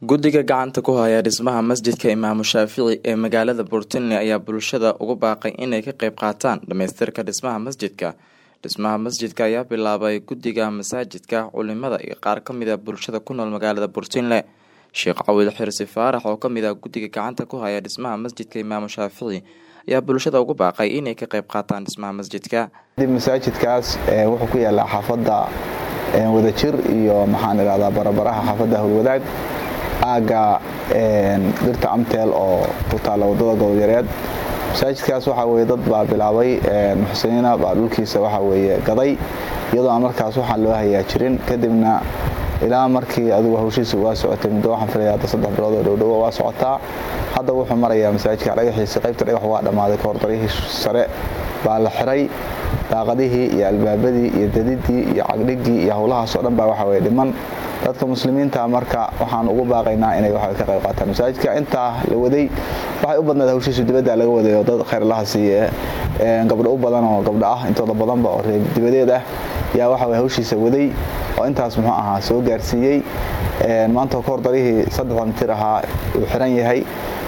guddiga gacanta ku haya dhismaha masjidka imaamu shaafici ee magaalada puntland ayaa bulshada ugu baaqay inay ka qeyb qaataan dhamaystirka dhismaha masjidka dhismaha masjidka ayaa bilaabay guddiga masaajidka culimada iyo qaar kamid a bulshada ku nool magaalada puntland sheekh cawil xirsi faarax oo kamid ah guddiga gacanta ku haya dhismaha masjidka imaamu shaafici ayaa bulshada ugu baaqay inay ka qeyb qaataan dhismaha masjidka masaajidkaas wuxuu ku yaalaa xaafada wadajir iyo maxaan irahdaa barabaraha xaafada howlwadaag aaga dhirta amteel oo ku taalla wadada gobolyareed masaajidkaas waxaa weye dad baa bilaabay muxsiniina baa dhulkiisa waxaa weye gaday iyadoo aan markaas waxaan loo hayaa jirin kadibna ilaa markii adigu hawshiisa waa socotay muddo waxaan filaya hadda saddex bilood oo dhowdhowo waa socotaa hadda wuxuu marayaa masaajidka dhagaxiisa qaybta dhagax waa dhammaaday kahordaryihii sare baa la xiray daaqadihii iyo albaabadii iyo dadidii iyo cagdhigii iyo howlahaasoo dhan baa waxaa weye dhiman dadka muslimiinta marka waxaan ugu baaqaynaa inay wa ka qayb qaataan masaajidka intaa la waday waxay u badnaed hawshiisu dibadda laga waday oo dad khayrlaha siiye gabdho u badan oo gabdho ah intooda badanba oo reer dibadeed ah yaa waxa weye hawshiisa waday oo intaas muxuu ahaa soo gaarsiiyey maanta kahor darihii saddexda mitir ahaa uu xiran yahay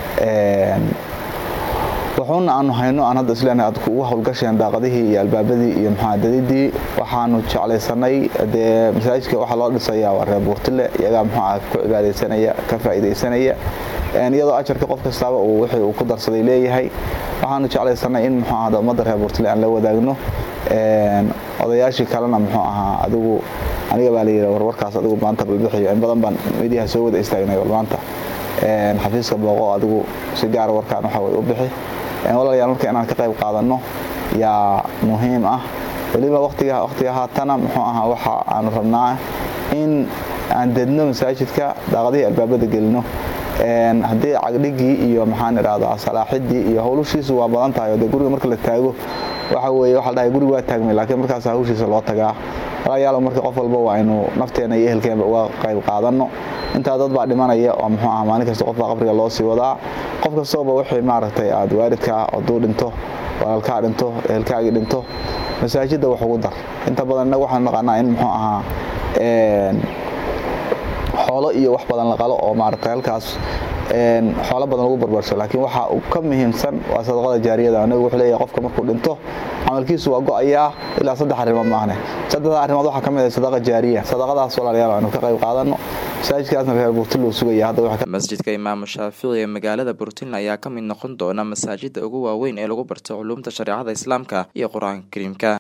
wuxuuna aanu hayno aan hadda islen aad ugu howlgasheen daaqadihii iyo albaabadii iyo maxaa dadidii waxaanu jeclaysanay dee masaajidka waxaa loo dhisaya waa reer buurtile iyagaa muxuuah ku cibaadaysanaya ka faa'iidaysanaya iyadoo ajarka qof kastaaba uu wixii uu ku darsaday leeyahay waxaanu jeclaysanay in muxuu ahda ummadda reer buurtile aan la wadaagno odayaashii kalena muxuu ahaa adigu aniga baa layidhi warwarkaas adigu maanta balbixiyo in badan baan midiyaha soo wada istaagnay bal maanta xafiiska booqo adigu si gaara warkaan waxa way u bixi walaalayaal marka inaan ka qayb qaadanno yaa muhiim ah weliba watiga waqtiga haatana muxuu ahaa waxa aanu rabnaa in aan dedno masaajidka daaqadihii albaabada gelino haddii cagdhigii iyo maxaan idhahdaa salaaxidii iyo howlushiisu waa badan tahay oo dee guriga marka la taago waxa weye waxa la dhahay guriga waa taagmay laakiin markaas hawshiisa loo tagaa walaalayaal marka qof walba waa aynu nafteena iyo ehelkeenba uga qayb qaadanno intaa dad baa dhimanaya oo muxuu aha maalin kasta qofbaa qabriga loo sii wadaa qof kastooba wixii maaragtay aad waalidkaa hadduu dhinto walaalkaa dhinto ehelkaagii dhinto masaajidda wax ugu dar inta badan innaga waxaanu naqaanaa in muxuu ahaa xoolo iyo wax badan la qalo oo maaragtay halkaas xoolo badan lagu barbarsho laakiin waxa ka muhiimsan waa sadaqada jaariyada nabigu wuxuu leeyahay qofka markuu dhinto camalkiisu waa go-ayaa ilaa saddex arrimood maahne saddexda arrimood waxaa ka mid ah sadaqa jaariya sadaqadaas walaalayaal aynu ka qayb qaadanno masaajidkaasna reer burtile uu sugaya hadda masjidka imaamu shaafici ee magaalada puntland ayaa ka mid noqon doona masaajida ugu waaweyn ee lagu barto culuumta shareecada islaamka iyo qur-aanka kariimka